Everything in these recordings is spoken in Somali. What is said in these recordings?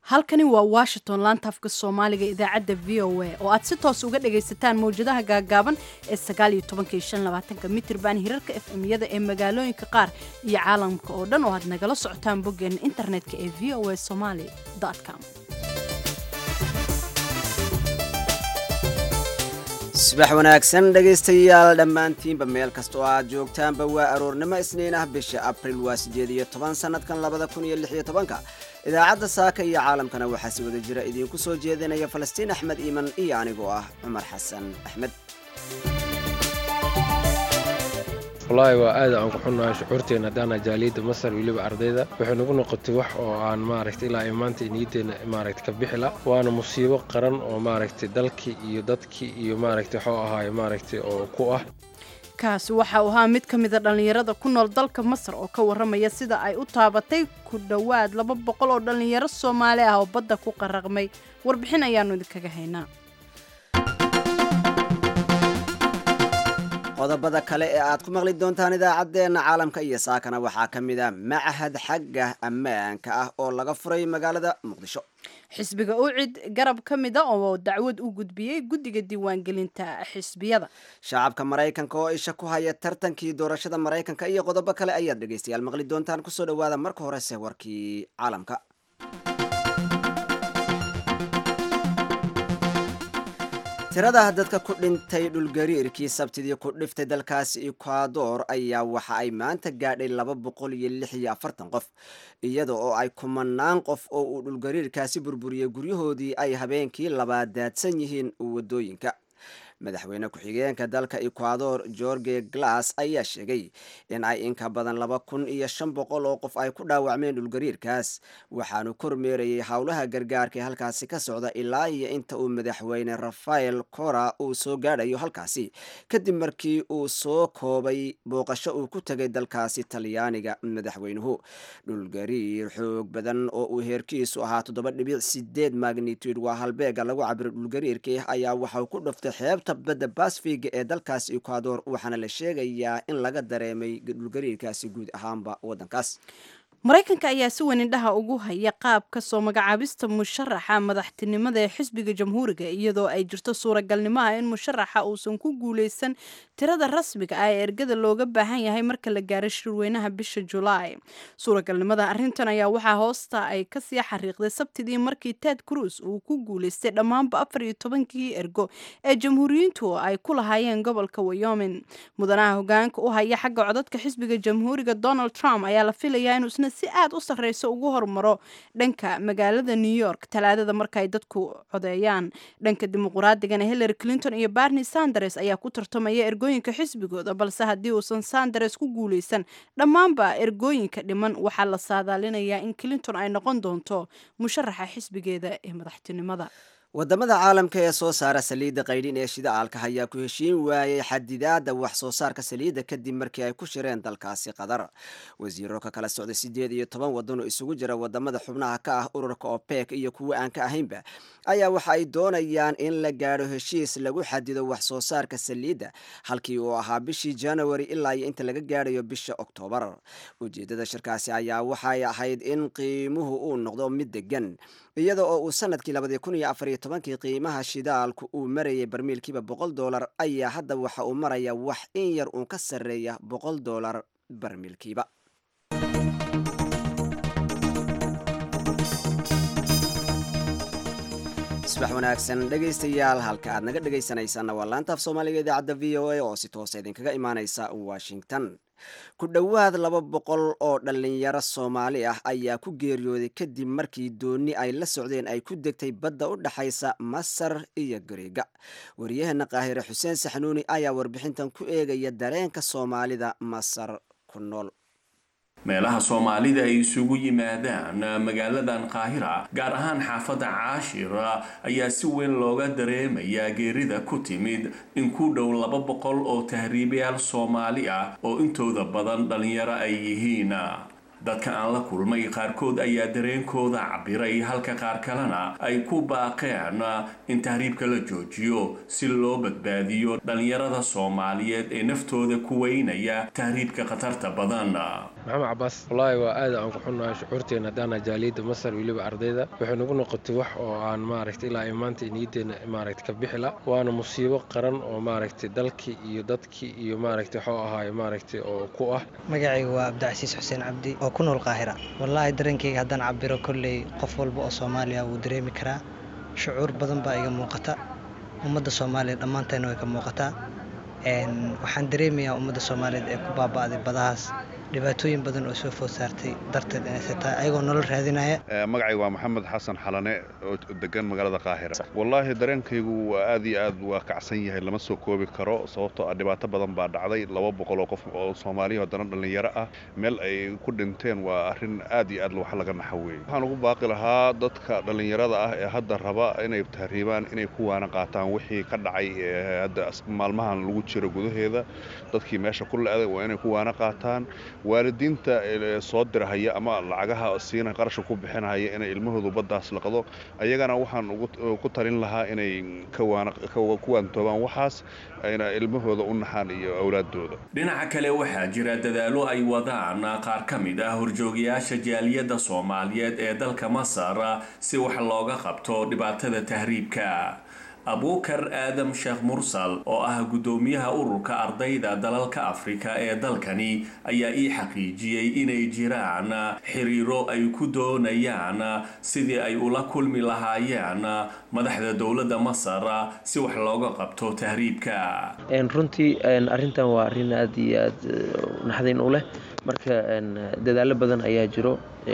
halkani waa washington laantaafka soomaaliga idaacadda v o a oo aad si toos uga dhagaysataan mawjadaha gaagaaban ee mitirban hirarka efmyada ee magaalooyinka qaar iyo caalamka oo dhan oo aad nagala socotaan boggeena internetka ee v o a somaly com subax wanaagsan dhegaystayaal dhammaantiinba meel kasta oo aad joogtaanba waa aroornimo isniin ah bisha abril waa siddeed iyo toban sannadkan labada kun iyo lix iyo tobanka idaacadda saaka iyo caalamkana waxaa si wada jira idiinku soo jeedinaya falastiin axmed iiman iyo anigoo ah cumar xasan axmed wallaahi waa aad aan ku xunnahay shucuurteena haddaana jaaliyadda masar weliba ardayda waxay nagu noqotay wax oo aan maaragta ilaa ay maanta niyaddeena maaragta ka bixila waana musiibo qaran oo maaragtay dalkii iyo dadkii iyo maaragta waxuu ahaay maaragtay oo ku ah kaasi waxa uu ahaa mid ka mida dhallinyarada ku nool dalka masar oo ka warramaya sida ay u taabatay ku dhowaad laba boqol oo dhallinyaro soomaali ah oo badda ku qaraqmay warbixin ayaannu idinkaga haynaa qodobada kale ee aad ku maqli doontaan idaacaddeenna caalamka iyo saakana waxaa ka mid a machad xagga ammaanka ah oo laga furay magaalada muqdisho xisbiga ucid garab ka mida oo dacwad u gudbiyey guddiga diiwaangelinta xisbiyada shacabka maraykanka oo isha ku haya tartankii doorashada maraykanka iyo qodobo kale ayaad dhegaystayaal maqli doontaan kusoo dhawaada marka horese warkii caalamka tirada dadka ku dhintay dhulgariirkii sabtidii ku dhiftay dalkaasi ekwador ayaa waxa ay maanta gaadhay laba boqol iyo lix iyo afartan qof iyada oo ay kumanaan qof oo uu dhulgariirkaasi burburiyey guryahoodii ay habeenkii labaad daadsan yihiin wadooyinka madaxweyne ku-xigeenka dalka ekwador george glass ayaa sheegay in ay inka badan laba kun iyo shan boqol oo qof ay ku dhaawacmeen dhulgariirkaas waxaanu kormeerayay howlaha gargaarka ee halkaasi ka socda ilaa iyo inta uu madaxweyne rafael cora uu soo gaadhayo halkaasi kadib markii uu soo koobay booqasho uu ku tegay dalkaasi talyaaniga madaxweynuhu dhulgariir xoog badan oo uu heerkiisu ahaa toddoba dhibic sideed magnitude waa halbeega lagu cabiro dhulgariirkii ayaa waxauu ku dhuftay xeebta badda basfiga ee dalkaasi ekwador waxaana la sheegayaa in laga dareemay dhulgariirkaasi guud ahaanba waddankaas maraykanka ayaa si weyn indhaha ugu haya qaabka soo magacaabista musharaxa madaxtinimada ee xisbiga jamhuuriga iyadoo ay jirto suuragalnimaha in musharaxa uusan ku guuleysan tirada rasmiga ah ee ergada looga baahan yahay marka la gaaro shirweynaha bisha julaay suuragalnimada arrintan ayaa waxaa hoosta ay kasii xariiqday sabtidii markii ted cruz uu ku guuleystay dhammaanba afar iyo tobankii ergo ee jamhuuriyiintu ay ku lahaayeen gobolka wyoming mudanaha hogaanka u haya xagga codadka xisbiga jamhuuriga donald trump ayaa la filayaa inuu isna si aad u sarreysa ugu hormaro dhanka magaalada new york talaadada marka ay dadku codeeyaan dhanka dimuquraadigan hillary clinton iyo barney sanders ayaa ku tartamaya ergooyinka xisbigooda balse haddii uusan sanders ku guuleysan dhammaanba ergooyinka dhiman waxaa la saadaalinayaa in clinton ay noqon doonto musharaxa xisbigeeda ee madaxtinimada wadamada caalamka ee soo saara saliidda qaydhin ee shidaalka ayaa ku heshiin waayey xadidaada wax soo saarka saliidda kadib markii ay ku shireen dalkaasi qatar wasiiro ka kala socday siddeed iyo toban waddan oo isugu jira wadamada xubnaha ka ah ururka opec iyo kuwa aan ka ahaynba ayaa waxa ay doonayaan in la gaadho heshiis lagu xadido wax soo saarka saliidda halkii uu ahaa bishii january ilaa iyo inta laga gaadhayo bisha oktoobar ujeedada shirkaasi ayaa waxay ahayd in qiimuhu uu noqdo mid degan iyada oo uu sanadkii labadii kun iyo afar iyo tobankii qiimaha shidaalku uu marayay barmiilkiiba boqol doolar ayaa hadda waxa uu maraya wax in yar uun ka sarreeya boqol doolar barmiilkiiba subax wanaagsan dhegaystayaal halka aad naga dhegaysanaysaana waa laantaaf soomaaliga idaacadda v o a oo si toosa idinkaga imaaneysa washington ku dhowaad laba boqol oo dhallinyaro soomaali ah ayaa ku geeriyooday kadib markii dooni ay la socdeen ay ku degtay badda u dhexaysa masar iyo gareega waryaheena qaahire xuseen saxnuuni ayaa warbixintan ku eegaya dareenka soomaalida masar ku nool meelaha soomaalida ay isugu yimaadaan magaaladan qaahira gaar ahaan xaafadda caashir ayaa si weyn looga dareemayaa geerida ku timid in ku dhow laba boqol oo tahriibayaal soomaali ah oo intooda badan dhallinyaro ay yihiin dadka aan la kulmay qaarkood ayaa dareenkooda cabiray halka qaar kalena ay ku baaqeen in tahriibka la joojiyo si loo badbaadiyo dhallinyarada soomaaliyeed ee naftooda ku weynaya tahriibka khatarta badan maxamed cabaas wallaahi waa aad aan ku xunnahay shucuurteena haddaana jaaliyadda masar weliba ardayda waxay nagu noqotay wax oo aan maaragtay ilaa imaanta niyaddeena maaragtay ka bixila waana musiibo qaran oo maaragtay dalkii iyo dadkii iyo maaragtay waxuu ahaaye maaragtay oo ku ah magacayga waa cabdicasiis xuseen cabdi oo ku nool qaahira wallaahi dareenkayga haddaan cabiro kolley qof walba oo soomaaliya wuu dareemi karaa shucuur badan baa iga muuqata ummadda soomaaliya dhammaanteena way ka muuqataa waxaan dareemayaa ummadda soomaaliyeed ee ku baaba'day badahaas dhibaatooyin badan oo soo food saartay darteed inay sitaa ayagoo nolol raadinaya magacayga waa maxamed xasan xalane oo degan magaalada qaahira wallaahi dareenkaygu waa aad iyo aad waa kacsan yahay lama soo koobi karo sababtoo ah dhibaato badan baa dhacday laba boqol oo qof oo soomaaliya haddana dhallinyaro ah meel ay ku dhinteen waa arrin aad iyo aad wax laga naxaweeyey waxaan ugu baaqi lahaa dadka dhallinyarada ah ee hadda raba inay tahriibaan inay kuwaana qaataan wixii ka dhacay hadda maalmahan lagu jiro gudaheeda dadkii meesha ku le-day waa inay kuwaana qaataan waalidiinta soo dirahaya ama lacagaha siina qarasha ku bixinahaya inay ilmahoodu baddaas laqdo ayagana waxaan ku talin lahaa inay ku waantoobaan waxaas ayna ilmahooda u naxaan iyo awlaadooda dhinaca kale waxaa jira dadaalo ay wadaan qaar ka mid ah horjoogayaasha jaaliyadda soomaaliyeed ee dalka masar si wax looga qabto dhibaatada tahriibka abuukar aadam sheekh mursal oo ah guddoomiyaha ururka ardayda dalalka afrika ee dalkani ayaa ii xaqiijiyey inay jiraan xiriiro ay ku doonayaan sidii ay ula kulmi lahaayeen madaxda dowladda masar si wax looga qabto tahriibka runtii arrintan waa arrin aad iyo aad naxdin u leh marka dadaalo badan ayaa jiro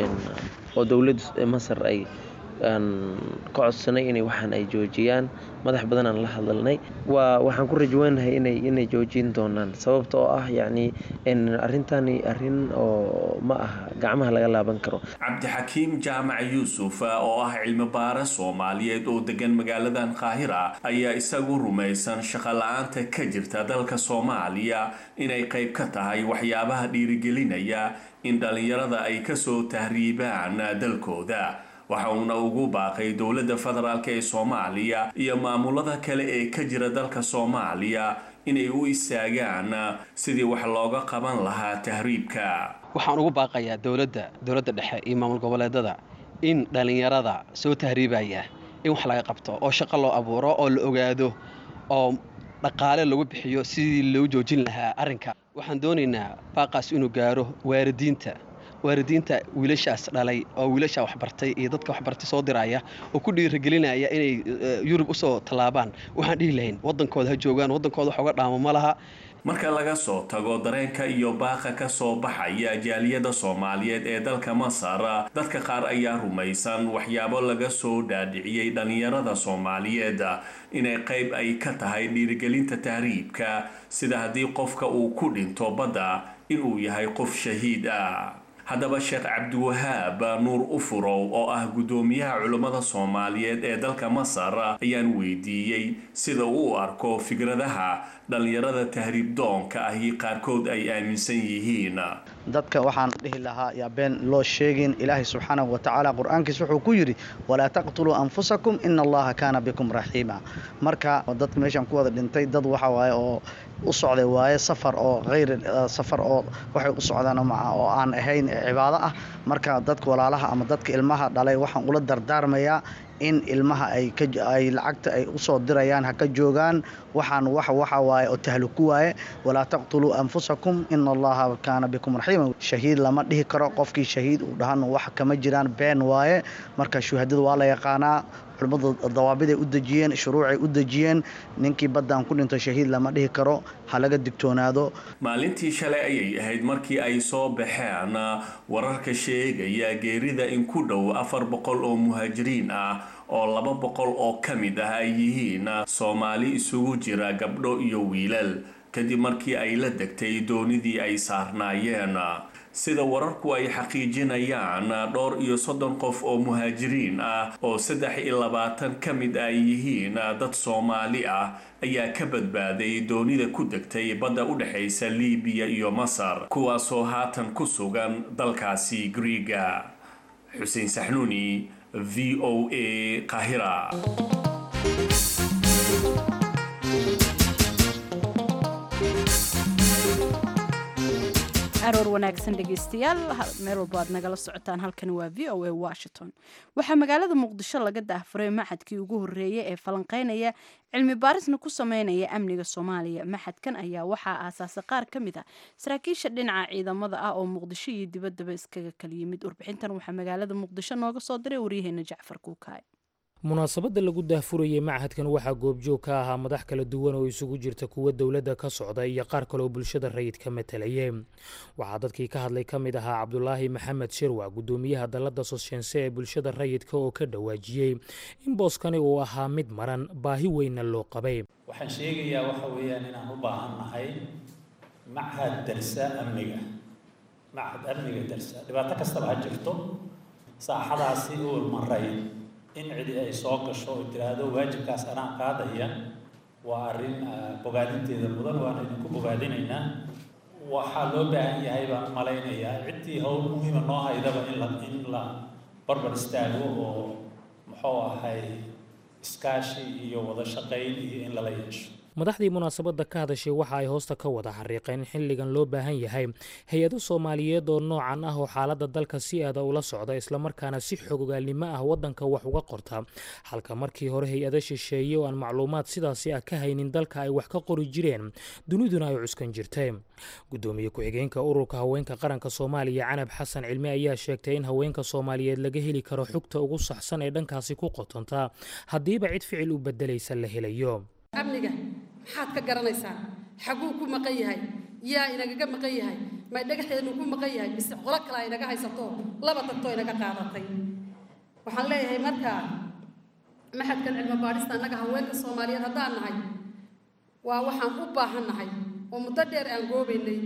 oo dowladda masar ay aan ka codsanay inay waxaan ay joojiyaan madax badan aan la hadalnay waa waxaan ku rajweynahay inay inay joojin doonaan sababta oo ah yacni arrintani arrin oo ma aha gacmaha laga laaban karo cabdixakiim jaamac yuusuf oo ah cilmi baare soomaaliyeed oo degan magaaladan qaahira ayaa isagu rumaysan shaqo la-aanta ka jirta dalka soomaaliya inay qayb ka tahay waxyaabaha dhiirigelinaya in dhallinyarada ay kasoo tahriibaan dalkooda waxa uuna ugu baaqay dowladda federaalk ee soomaaliya iyo maamulada kale ee ka jira dalka soomaaliya inay u istaagaan sidii wax looga qaban lahaa tahriibka waxaan ugu baaqayaa dowladda dowladda dhexe iyo maamul goboleedada in dhallinyarada soo tahriibaya in wax laga qabto oo shaqo loo abuuro oo la ogaado oo dhaqaale lagu bixiyo sidii loo joojin lahaa arrinka waxaan doonaynaa baaqaas inuu gaaro waaridiinta waalidiinta wiilashaas dhalay oo wiilasha waxbartay iyo dadka waxbartay soo diraya oo ku dhiiragelinaya inay yurub usoo tallaabaan waxaan dhihi lahayn waddankooda ha joogaan waddankooda wax uga dhaamo ma laha marka laga soo tago dareenka iyo baaqa ka soo baxaya jaaliyadda soomaaliyeed ee dalka masar dadka qaar ayaa rumaysan waxyaabo laga soo dhaadhiciyey dhallinyarada soomaaliyeed inay qayb ay ka tahay dhiirigelinta tahriibka sida haddii qofka uu ku dhinto badda inuu yahay qof shahiid ah haddaba sheekh cabdiwahaab nuur ufurow oo ah guddoomiyaha culummada soomaaliyeed ee dalka masar ayaan weydiiyey sida uu u arko fikradaha dhallinyarada tahriib doonka ahi qaarkood ay aaminsan yihiin dadka waxaan dhihi lahaa yaa been loo sheegin ilaahay subxaanahu wa tacaala qur-aankiis wuxuu ku yidhi walaa taqtuluu anfusakum ina allaha kaana bikum raxiima marka dadka meeshaan ku wada dhintay dad waxa waaye oo u socday waaye safar oo hayr safar oo waxay u socdaan oo aan ahayn cibaado ah marka dadka walaalaha ama dadka ilmaha dhalay waxaan ula dardaarmayaa in ilmaha ay ay lacagta ay usoo dirayaan ha ka joogaan waxaan wax waxa waaye oo tahluku waaye walaa taqtuluu anfusakum ina allaha kaana bikum raxiima shahiid lama dhihi karo qofkii shahiid uu dhahan wax kama jiraan been waaye marka shuhadada waa la yaqaanaa culimmadu dawaabiday u dejiyeen shuruucay u dejiyeen ninkii baddaan ku dhinto shahiid lama dhihi karo ha laga digtoonaado maalintii shalay ayay ahayd markii ay soo baxeen wararka sheegaya geerida in ku dhow afar boqol oo muhaajiriin ah oo laba boqol oo ka mid ah ay yihiin soomaali isugu jira gabdho iyo wiilal kadib markii ay la degtay doonidii ay saarnaayeen sida wararku ay xaqiijinayaan dhowr iyo soddon qof oo muhaajiriin ah oo saddex iyo labaatan ka mid ay yihiin dad soomaali ah ayaa ka badbaaday doonida ku degtay badda u dhexaysa liibiya iyo masar kuwaasoo haatan ku sugan dalkaasi griiga xuseen saxnuuni v o a qahira aroor wanaagsan dhegeystayaal meel walba aad nagala socotaan halkani waa v o a washington waxaa magaalada muqdisho laga daahfuray maxadkii ugu horeeyay ee falanqeynaya cilmi baarisna ku sameynaya amniga soomaaliya maxadkan ayaa waxaa aasaasay qaar ka mid ah saraakiisha dhinaca ciidamada ah oo muqdisho iyo dibaddaba iskaga kala yimid warbixintan waxaa magaalada muqdisho nooga soo diray waryaheena jacfar kuukaay munaasabadda lagu daahfurayay machadkan waxaa goobjoog ka ahaa madax kala duwan oo isugu jirta kuwa dowladda ka socda iyo qaar kaleoo bulshada rayidka matalayay waxaa dadkii ka hadlay ka mid ahaa cabdulaahi maxamed shirwa guddoomiyaha dalladda soshense ee bulshada rayidka oo ka dhawaajiyey in booskani uu ahaa mid maran baahi weynna loo qabay waxaan sheegayaa waxa weeyaan inaan u baahan nahay machad darsa amniga machad amniga darsa dhibaato kastaba ha jirto saaxadaasi uul maray in cidi ay soo gasho oo tiraahdo waajibkaas anaa qaadaya waa arrin bogaadinteeda mudan waana idinku bogaadinaynaa waxaa loo baahan yahay baan u malaynayaa ciddii howl muhiima noo haydaba in la in la barbar istaago oo muxuu ahay iskaashi iyo wada shaqayn iyo in lala yeesho madaxdii munaasabadda ka hadashay waxa ay hoosta ka wada xariiqeen in xilligan loo baahan yahay hay-ado soomaaliyeed oo noocan ah oo xaaladda dalka si aada ula socda islamarkaana si xogogaalnimo ah waddanka wax uga qorta halka markii hore hay-ado shisheeye oo aan macluumaad sidaasi ah ka haynin dalka ay wax ka qori jireen duniduna ay cuskan jirtay guddoomiye ku-xigeenka ururka haweenka qaranka soomaaliya canab xasan cilmi ayaa sheegtay in haweenka soomaaliyeed laga heli karo xogta ugu saxsan ee dhankaasi ku qotonta haddiiba cid ficil u beddelaysa la helayo amniga maxaad ka garanaysaa xaguu ku maqan yahay yaa inagaga maqan yahay may dhagaxeenu ku maqan yahay mise qolo kale a inaga haysato laba tagtoo inaga qaadatay waxaan leeyahay markaa maxadkan cilmi baadhista annaga haweenka soomaaliyeed haddaan nahay waa waxaan u baahan nahay oo muddo dheer aan goobaynay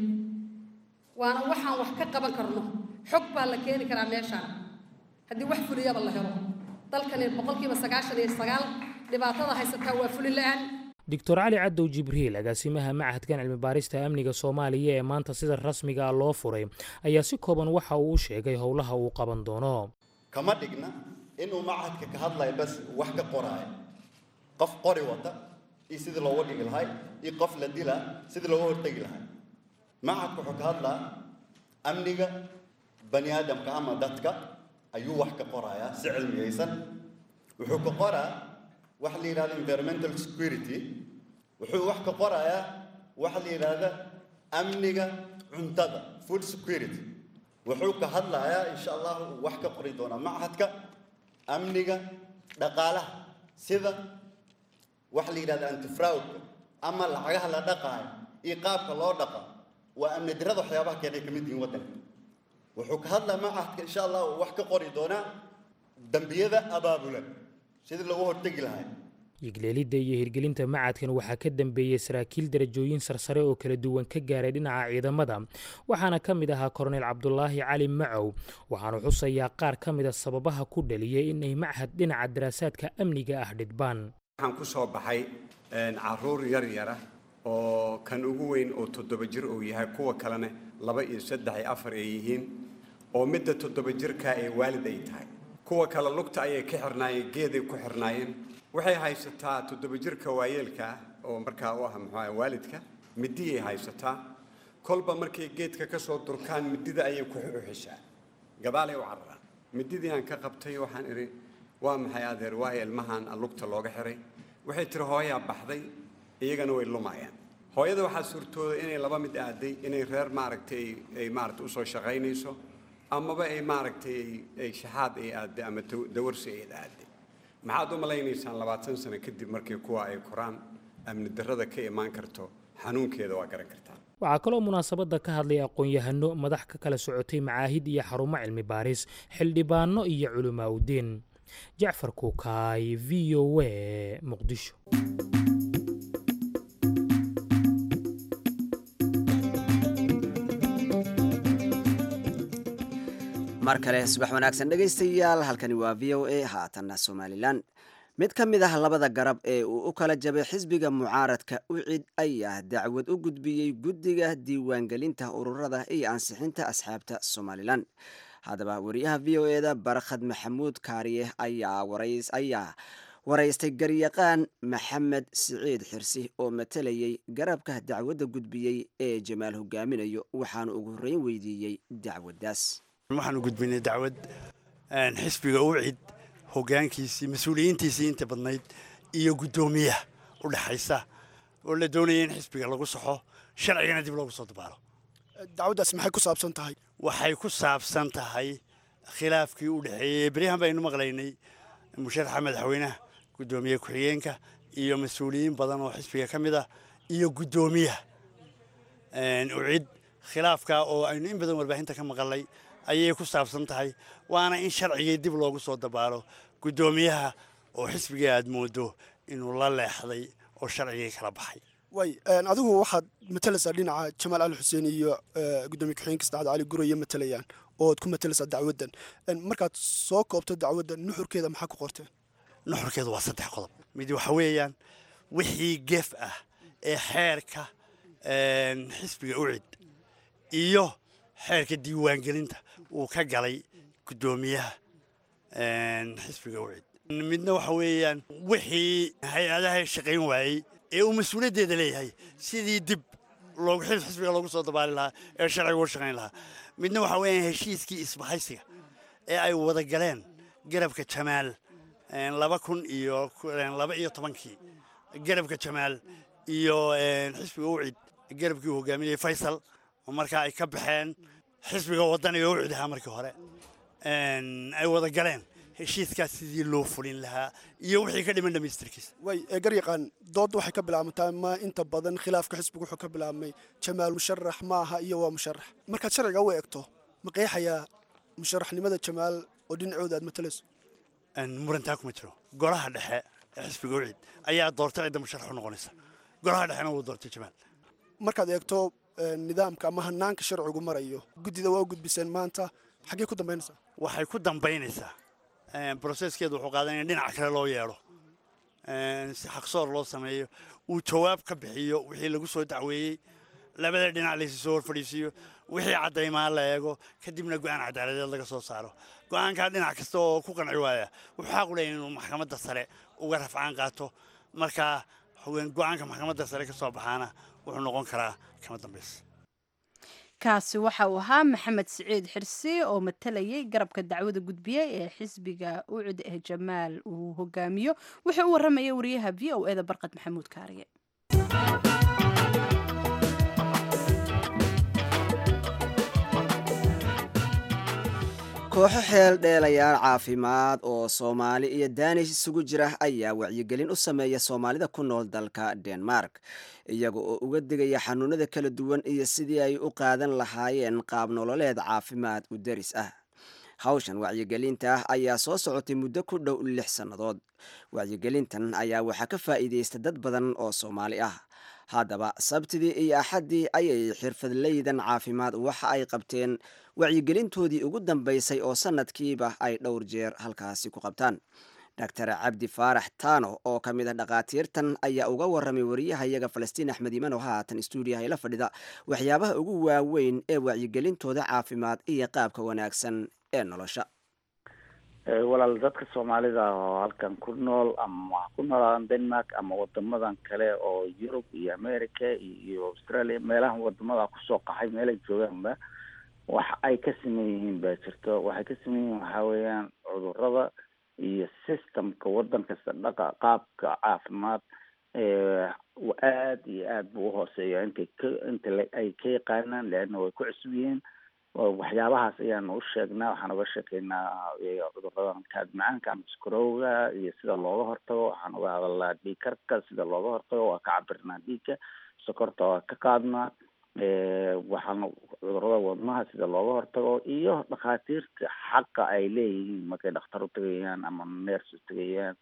waana waxaan wax ka qaban karno xog baa la keeni karaa meeshaan haddii wax fuliyaba la helo dalkani boqolkiiba sagaashan iyo sagaal dhibaatada haysataa waa fulin la-aan doctor cali cadow jibriil agaasimaha machadkan cilmi baarista amniga soomaaliya ee maanta sida rasmiga ah loo furay ayaa si kooban waxa uu u sheegay howlaha uu qaban doono kama dhigna inuu machadka ka hadlayo bas wax ka qoraayo qof qori wata iyo sidii looga dhigi lahay iyo qof la dila sidii looga hortegi lahay machadka wuxuu ka hadlaa amniga bani aadamka ama dadka ayuu wax ka qorayaa si cilmiyaysan wuxuu ka qoraa waxa la yidhahda environmental security wuxuu wax ka qorayaa waxa la yidhaahda amniga cuntada food security wuxuu ka hadlayaa insha allah uu wax ka qori doonaa machadka amniga dhaqaalaha sida waxa la yidhahda antifraudka ama lacagaha la dhaqaayo iyo qaabka loo dhaqa waa amni dirada waxyaabaha keenay ka mid yihiin waddanka wuxuu ka hadlaa machadka insha allah uu wax ka qori doonaa dambiyada abaabulan sidii loogu hortegi lahaa yigleelidda iyo hirgelinta macadkan waxaa ka dambeeyey saraakiil darajooyin sarsare oo kala duwan ka gaaray dhinaca ciidamada waxaana ka mid ahaa korneyl cabdulaahi cali macow waxaanu xusayaa qaar ka mida sababaha ku dhaliyey inay machad dhinaca daraasaadka amniga ah dhidbaan waxaan ku soo baxay caruur yar yara oo kan ugu weyn oo toddoba jir uu yahay kuwa kalena laba iyo saddex iyo afar ay yihiin oo midda toddoba jirka ee waalid ay tahay kuwa kale lugta ayay ka xirnaayeen geeday ku xirnaayeen waxay haysataa toddoba jirka waayeelka ah oo markaa u ah muxuu waalidka midiyay haysataa kolba markay geedka ka soo durkaan midida ayay ku uxishaa gadaalay u cararaan mididii aan ka qabtay waxaan idhi waa maxay adeer waayo ilmahan lugta looga xiray waxay tiri hooyaa baxday iyagana way lumayaan hooyada waxaa suurtooda inay laba mid aaday inay reer maaragtay ay maaragtay usoo shaqaynayso amaba ay maaragtay ay shaxaad ay aadday ama dawarsi ay aadday maxaad u malaynaysaan labaatan sano kadib markii kuwa ay koraan amni darrada ka imaan karto xanuunkeeda waa garan kartaa waxaa kaloo munaasabadda ka hadlay aqoon-yahano madax ka kala socotay macaahid iyo xarumo cilmi baaris xildhibaano iyo culamaa udiin jacfar kuukaay v o a muqdisho mar kale subax wanaagsan dhegaystayaal halkani waa v o a haatanna somalilan mid ka mid ah labada garab ee uu u kala jabay xisbiga mucaaradka ucid ayaa dacwad u gudbiyey guddiga diiwaangelinta ururada iyo ansixinta asxaabta somalilan haddaba wariyaha v o e da barakhad maxamuud kaariye ayaa ayaa waraystay garyaqaan maxamed siciid xirsi oo matalayay garabka dacwadda gudbiyey ee jamaal hogaaminayo waxaanu ugu horreyn weydiiyey dacwaddaas waxaanu gudbinay dacwad xisbiga ucid hogaankiisii mas-uuliyiintiisii inta badnayd iyo guddoomiyaha u dhexaysa oo la doonaya in xisbiga lagu saxo sharcigana dib loogu soo dabaalo dacwaddaas maxay ku saabsan tahay waxay ku saabsan tahay khilaafkii u dhexeeyey beryahan baynu maqlaynay musharaxa madaxweynaha guddoomiye ku-xigeenka iyo mas-uuliyiin badan oo xisbiga ka mid ah iyo guddoomiyaha ucid khilaafka oo aynu in badan warbaahinta ka maqalay ayay ku saabsan tahay waana in sharcigii dib loogu soo dabaalo guddoomiyaha oo xisbiga aad moodo inuu la leexday oo sharcigii kala baxay way adigu waxaad matalaysaa dhinaca jamaal cali xuseen iyo guddoomiye ku-xigeenka saddexaad cali guraye matalayaan ooad ku matalaysaa dacwaddan markaad soo koobto dacwadda nuxurkeeda maxaa ku qorteen nuxurkeedu waa saddex qodob mid waxa weeyaan wixii gef ah ee xeerka xisbiga ucid iyo xeerka diiwaangelinta uu ka galay guddoomiyaha xisbiga ucid midna waxa weeyaan wixii hay-adaha shaqayn waayey ee uu mas-uuliyaddeeda leeyahay sidii dib loogu xil xisbiga loogu soo dabaali lahaa ee sharciga uga shaqayn lahaa midna waxa weeyaan heshiiskii isbahaysiga ee ay wada galeen garabka jamaal laba kun iyo laba iyo tobankii garabka jamaal iyo xisbiga ucid garabkii uu hogaaminayay faysal oo markaa ay ka baxeen xisbiga wadaniga ucid ahaa markii hore ay wada galeen heshiiskaas sidii loo fulin lahaa iyo wixii ka dhiman dhamaystirkiisa way garyaqaan doodda waxay ka bilaabmataa ma inta badan khilaafka xisbiga wuxuu ka bilaabmay jamaal musharax maaha iyo waa musharax markaad sharciga u eegto ma qeexayaa musharaxnimada jamaal oo dhinacooda aad matalayso murantaa kuma jiro golaha dhexe ee xisbiga ucid ayaa doortay cidda musharax u noqonaysa golaha dhexena wuu doortay jamaal markaad eegto nidaamka ama hanaanka sharcigu marayo guddida waa u gudbiseen maanta xaggee ku dambaynaysaa waxay ku dambaynaysaa broseskeedu wuxuu qaadanaya dhinac kale loo yeedho si xaqsoor loo sameeyo uu jawaab ka bixiyo wixii lagu soo dacweeyey labada dhinac laysi soo hor fadhiisiiyo wixii caddaymaa la eego kadibna go-aan cadaaladeed laga soo saaro go-aankaa dhinac kasta oo ku qanci waaya wuxuu xaq u leeyahy inuu maxkamadda sare uga rafcaan qaato markaa go-aanka maxkamadda sare ka soo baxaana wuxuu noqon karaa kama dambaysa kaasi waxa uu ahaa maxamed siciid xirsi oo matalayay garabka dacwada gudbiye ee xisbiga ucud ee jamaal uu hogaamiyo wuxuu u warramaya wariyaha v o eda barqad maxamuud kaariye kooxo xeel dheelayaal caafimaad oo soomaali iyo daanish isugu jira ayaa wacyigelin u sameeya soomaalida ku nool dalka denmark iyaga oo uga digaya xanuunada kala duwan iyo sidii ay u qaadan lahaayeen qaab nololeed caafimaad u daris ah hawshan wacyigelinta ah ayaa soo socotay muddo ku dhow lix sannadood wacyigelintan ayaa waxaa ka faa'iidaysta dad badan oo soomaali ah haddaba sabtidii iyo axaddii ayay xirfadleydan caafimaad waxa ay qabteen wacyigelintoodii ugu dambaysay oo sanadkiiba ay dhowr jeer halkaasi ku qabtaan doctor cabdi faarax taano oo ka mid ah dhakhaatiirtan ayaa uga warramay wariyahayaga falastiin axmed iman oo haatan stuudiyaha ila fadhida waxyaabaha ugu waaweyn ee wacyigelintooda caafimaad iyo qaabka wanaagsan ee nolosha walaal dadka soomaalida oo halkan ku nool ama waxa ku noolaadan denmark ama wadamadan kale oo yurub iyo america iyo australia meelaha wadamada kusoo qaxay meelay joogaanba wax ay ka sameyn yihiin baa jirto waxay ka sameyn yihiin waxaa weeyaan cudurada iyo systemka wadan kasta dhaqa qaabka caafimaad aad iyo aad buu uhooseeya intay ka inta ay ka yaqaanaan leanna way ku cusub yihiin waxyaabahaas ayaanu u sheegnaa waxaan uga sheekeynaa cuduradan kaadmacaanka ama skarowga iyo sida looga hortago waxaan uga hadalnaa dhiigkarka sida looga hortago waa ka cabirnaa dhiigka sokorta waa ka qaadnaa waxaan cudurada wadnaha sida looga hortago iyo dhakhaatiirta xaqa ay leeyihiin markay dhakhtar u tegayaan ama neers u tegayaan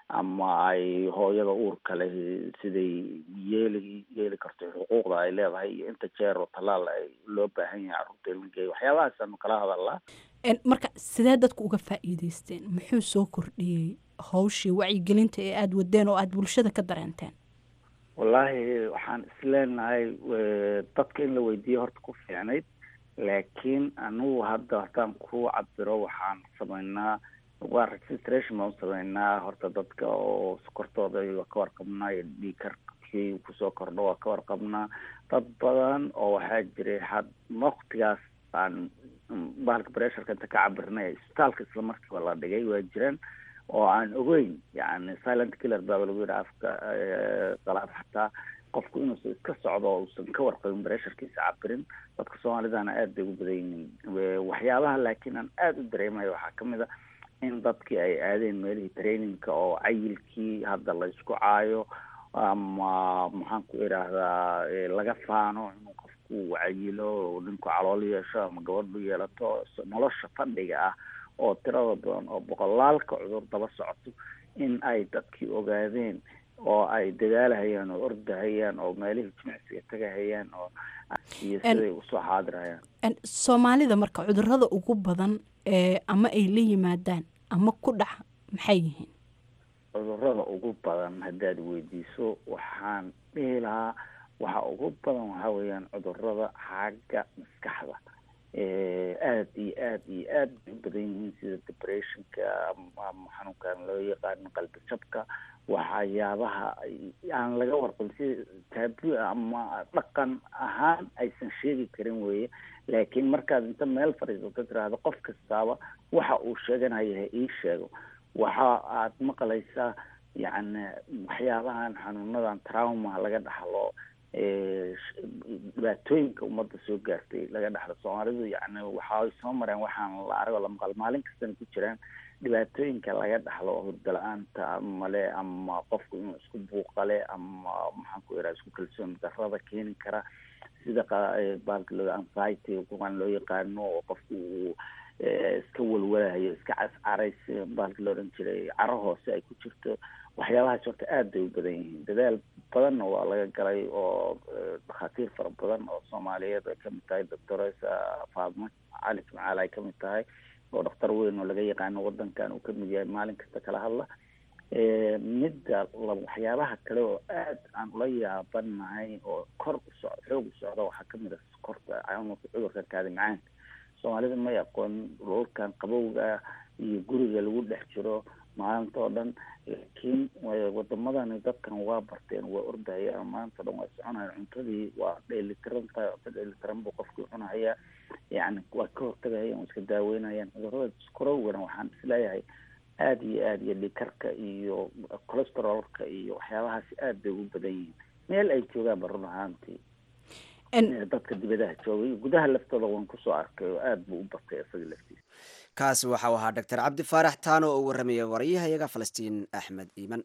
ama ay hooyada uurka leh siday yeeli yeeli karto xuquuqda ay leedahay iyo inta jeer oo tallaal ay loo baahan yahay carruurta in la geeyo waxyaabahaasanu kala hadalnaa marka sidee dadku uga faa'iidaysteen muxuu soo kordhiyey hawshii wacyigelinta ee aada wadeen oo aada bulshada ka dareenteen wallaahi waxaan isleenahay dadka in la weydiiyo horta ku fiicnayd laakiin anugu hadda haddaan ku cabiro waxaan sameynaa waa registration baan sameynaa horta dadka oo sokortooda waa ka warqabnaa iyo dhiikarkii kusoo kordho waa ka warqabnaa dad badan oo waxaa jiray had waktigaas aan bahalka bresharka inta ka cabirnay isbitaalka isla markiiba la dhigay waa jiraan oo aan ogeyn yani silent killer baaba lagu yidhi afka qalaad xataa qofku inuusan iska socdo oo uusan ka warqabin bresharkiisa cabirin dadka soomaalidana aada bay ugu badan yihiin waxyaabaha laakiin aan aada u dareemayo waxaa kamid a in dadkii ay aadeen meelihii trainingka oo cayilkii hadda la isku caayo ama maxaan ku idhaahdaa laga faano inuu qofku cayilo ninku calool yeesho ama gabadhu yeelato nolosha fadhiga ah oo tirada badan oo boqolaalka cudur daba socoto in ay dadkii ogaadeen oo ay dadaalahayaan oo ordahayaan oo meelihii jimicsiga tagahayaan oo iyo siday usoo xaadirhayaan soomaalida marka cudurada ugu badan ee ama ay la yimaadaan ama ku dhaca maxay yihiin cudurada ugu badan haddaad weydiiso waxaan dhihi lahaa waxa ugu badan waxaa weeyaan cudurada xagga maskaxda aada iyo aada iyo aad bay u badan yihiin sida depressionka ama xanuunkan loo yaqaano qalbi jabka waxyaabaha aan laga warqabin sida taabu ama dhaqan ahaan aysan sheegi karin weeye laakiin markaad inta meel fadhiisato tiraahdo qof kastaaba waxa uu sheeganaya ha ii sheego waxa aad maqlaysaa yacni waxyaabahan xanuunadan trauma laga dhaxlo dhibaatooyinka ummadda soo gaartay laga dhaxlo soomaalidu yacni waxay soo mareen waxaan la argo la maqal maalin kastana ku jiraan dhibaatooyinka laga dhaxlo hurda la-aanta male ama qofku inuu isku buuqale ama maxaan ku ihaha isku kalsoon darada keeni kara sida baalka loo anxiety kuwan loo yaqaano oo qofku uu iska walwalahayo iska cascarays baalka loo odhan jiray caro hoose ay ku jirto waxyaabahaas horta aada bay u badan yihiin dadaal badanna waa laga galay oo dhakhaatiir fara badan oo soomaaliyeed ay kamid tahay doctoresa faadmo cali jimcaal ay kamid tahay oo dhakhtar weyn oo laga yaqaano wadankan uu kamid yahay maalin kasta kala hadla midda waxyaabaha kale oo aada aan ula yaabanahay oo kor u soc xoog u socda waxaa kamid a korta cudurka kaadi macaanka soomaalida may aqoon dhulkan qabowga iyo guriga lagu dhex jiro maalinta oo dhan laakiin wadamadani dadkan waa barteen waa ordahayaan maanta o dhan waa soconayaan cuntadii waa dheelitiran tahay cunto dheelitiran buu qofkii cunahaya yacni waa ka hortagahayaan waa iska daaweynayaan cudurada skorowgana waxaan isleeyahay aada iyo aada iyo dhikarka iyo cholesterolka iyo waxyaabahaasi aada bay ugu badan yihiin meel ay joogaan ba run ahaantii dadka dibadaha joogay gudaha laftooda waan kusoo arkay oo aada buu u batay isaga laftiisa kaasi waxau ahaa doctor cabdi faarax taano oo u warramaya warayahayaga falastiin axmed iiman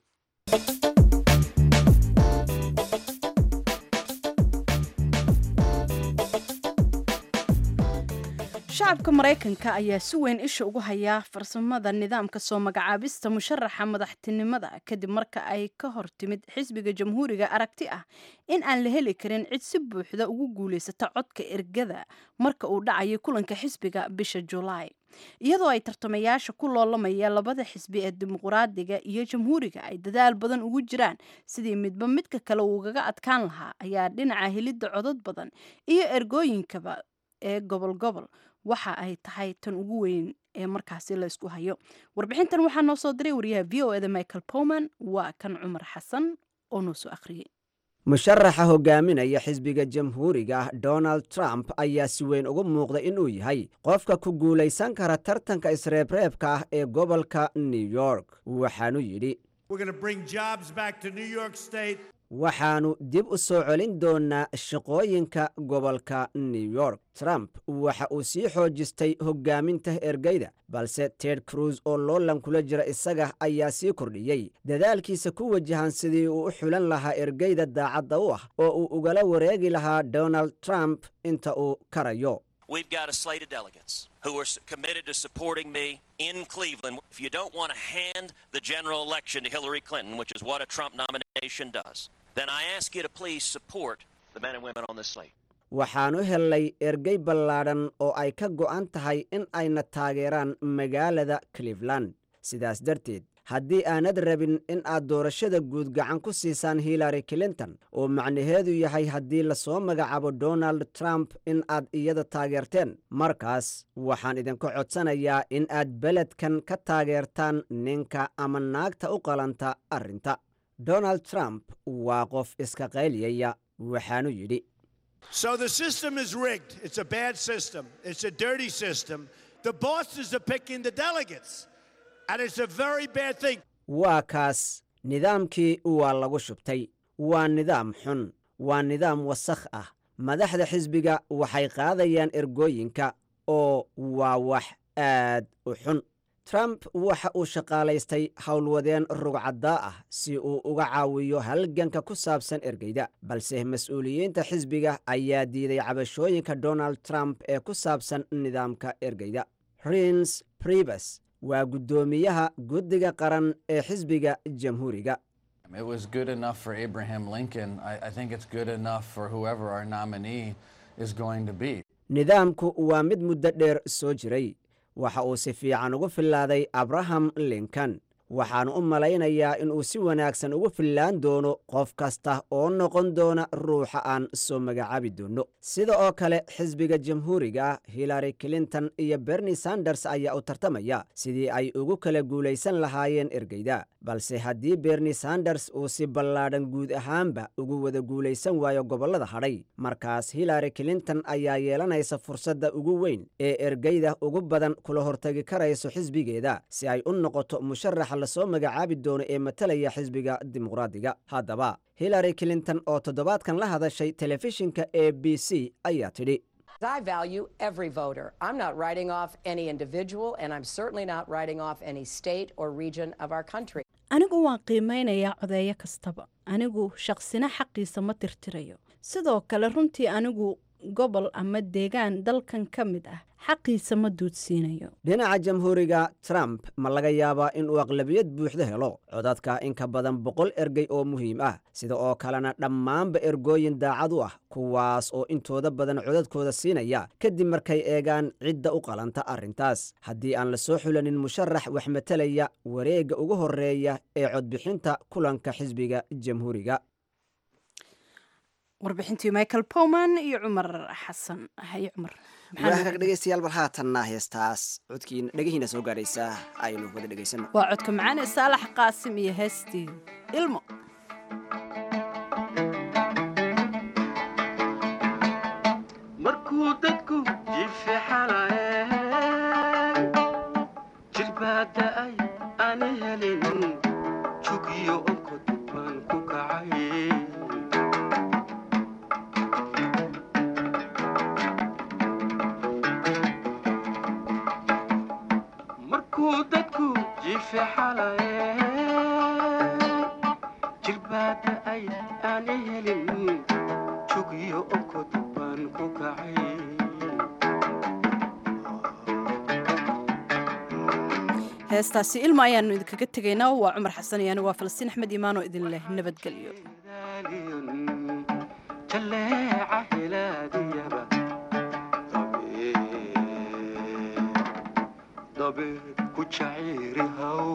shacabka maraykanka ayaa si weyn isha ugu hayaa farsamada nidaamka soo magacaabista musharaxa madaxtinimada kadib marka ay ka hor timid xisbiga jamhuuriga aragti ah in aan la heli karin cid si buuxda ugu guulaysata codka ergada marka uu dhacayo kulanka xisbiga bisha julaay iyadoo ay tartamayaasha ku loolamaya labada xisbi ee dimuqraadiga iyo jamhuuriga ay dadaal badan ugu jiraan sidii midba midka kale uugaga adkaan lahaa ayaa dhinaca helidda codad badan iyo ergooyinkaba ee gobol gobol waxa ay tahay tan ugu weyn ee markaasi la ysku hayo warbixintan waxaa noo soo diray wariyaha v o eda michael powman waa kan cumar xasan oo noo soo akhriyey musharaxa hogaaminaya xisbiga jamhuuriga donald trump ayaa si weyn ugu muuqda inuu yahay qofka ku guulaysan kara tartanka isreebreebka ah ee gobolka new york waxaanu yidhi waxaannu dib u soo celin doonaa shaqooyinka gobolka new york trump waxa uu sii xoojistay hoggaaminta ergeyda balse ted cruz oo loolan kula jira isaga ayaa sii kordhiyey dadaalkiisa ku wajahan sidii uu u xulan lahaa ergeyda daacadda u ah oo uu ugala wareegi lahaa donald trump inta uu karayo We've got a slate of delegates who are s- committed to supporting me in Cleveland. If you don't want to hand the general election to Hillary Clinton, which is what a Trump nomination does, then I ask you to please support the men and women on this slate. waxaan u hellay ergey ballaadhan oo ay ka go'an tahay in ayna taageeraan magaalada cleveland sidaas darteed haddii aanad rabin in aad doorashada guud gacan ku siisaan hillary clinton oo macnaheedu yahay haddii lasoo magacaabo donald trump in aad iyada taageerteen markaas waxaan idinku codsanayaa in aad beledkan ka taageertaan ninka ama naagta u qalanta arrinta donald trump waa qof iska qayliyaya waxaanu yidhi So the system is rigged. It's a bad system. It's a dirty system. The bosses are picking the delegates. And it's a very bad thing. waa kaas nidaamkii waa lagu shubtay waa nidaam xun waa nidaam wasakh ah madaxda xisbiga waxay qaadayaan ergooyinka oo waa wax aad u xun trump waxa uu shaqaalaystay howlwadeen rugcaddaa ah si uu uga caawiyo halganka ku saabsan ergeyda balse mas-uuliyiinta xisbiga ayaa diiday cabashooyinka donald trump ee ku saabsan nidaamka ergeyda rins bribes waa guddoomiyaha guddiga qaran ee xisbiga jamhuuriga It was good enough for Abraham Lincoln. I, I think it's good enough for whoever our nominee is going to be. nidaamku waa mid muddo dheer soo jiray waxa uu si fiican ugu fillaaday abraham lincoln waxaan u malaynayaa inuu si wanaagsan ugu fillaan doono qof kasta oo noqon doona ruuxa aan soo magacaabi doono sida oo kale xisbiga jamhuuriga hillary clinton iyo bernie sanders ayaa u tartamaya sidii ay ugu kala guulaysan lahaayeen ergeyda balse haddii bernie sanders uu si ballaadhan guud ahaanba ugu wada guulaysan waayo gobollada hadhay markaas hillary clinton ayaa yeelanaysa fursadda ugu weyn ee ergeyda ugu badan kula hortagi karayso xisbigeeda si ay u noqoto musharaxa lasoo magacaabi doono ee matalaya xisbiga dimuqraadiga haddaba hillary clinton oo toddobaadkan la hadashay telefishinka a b c ayaa tidhi I value every voter. I'm not writing off any individual, and I'm certainly not writing off any state or region of our country. anigu waan qiimeynayaa codeeyo kastaba anigu shaqsina xaqiisa ma tirtirayo sidoo kale runtii anigu gobol ama deegaan dalkan ka mid ah xaqiisa ma duudsiinayo dhinaca jamhuuriga trump ma laga yaabaa inuu aqlabiyad buuxda helo codadka in ka badan boqol ergey oo muhiim ah sida oo kalena dhammaanba ergooyin daacad u ah kuwaas oo intooda badan codadkooda siinaya kadib markay eegaan cidda u qalanta arrintaas haddii aan la soo xulanin musharax wax matalaya wareegga ugu horreeya ee codbixinta kulanka xisbiga jamhuuriga warbixintii michael powman iyo cumar xasan haye cumar waagaag dhegaystayaal bal haatanna heestaas codkiina dhegihiina soo gaadhaysa aynu wada dhegaysano waa codka macaan ee saalax qaasim iyo heestii ilmo markuu dadku jifixalaye jirbaada ay aan helin jugiyo onkod baan ku kacay markuu dadku jifixalaye jirbaada ay aan helin jugiyo onkod baan ku kacay heestaasi ilma ayaanu idinkaga tegaynaa waa cumar xasan iyo anigu waa falastiin axmed iimaan oo idin leh nabadgelyo jaleeca helaadiyaba dabeed ku jaciiri haw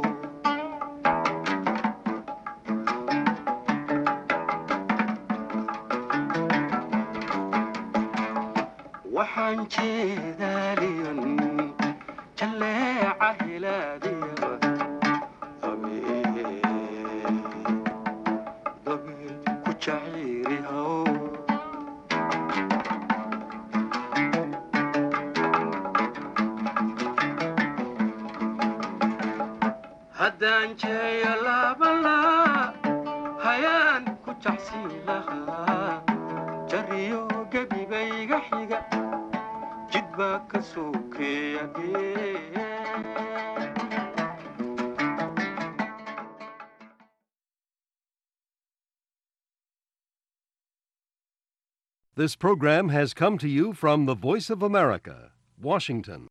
waxaan jeedaaliyan jaleeca helaadiyaba dabeed ku jaciiri haw haddaan jeeyo laabalaa hayaan ku jacsiin lahaa jariyo gebibayga xiga jid baa ka sokeeya This program has come to you from the Voice of America, Washington.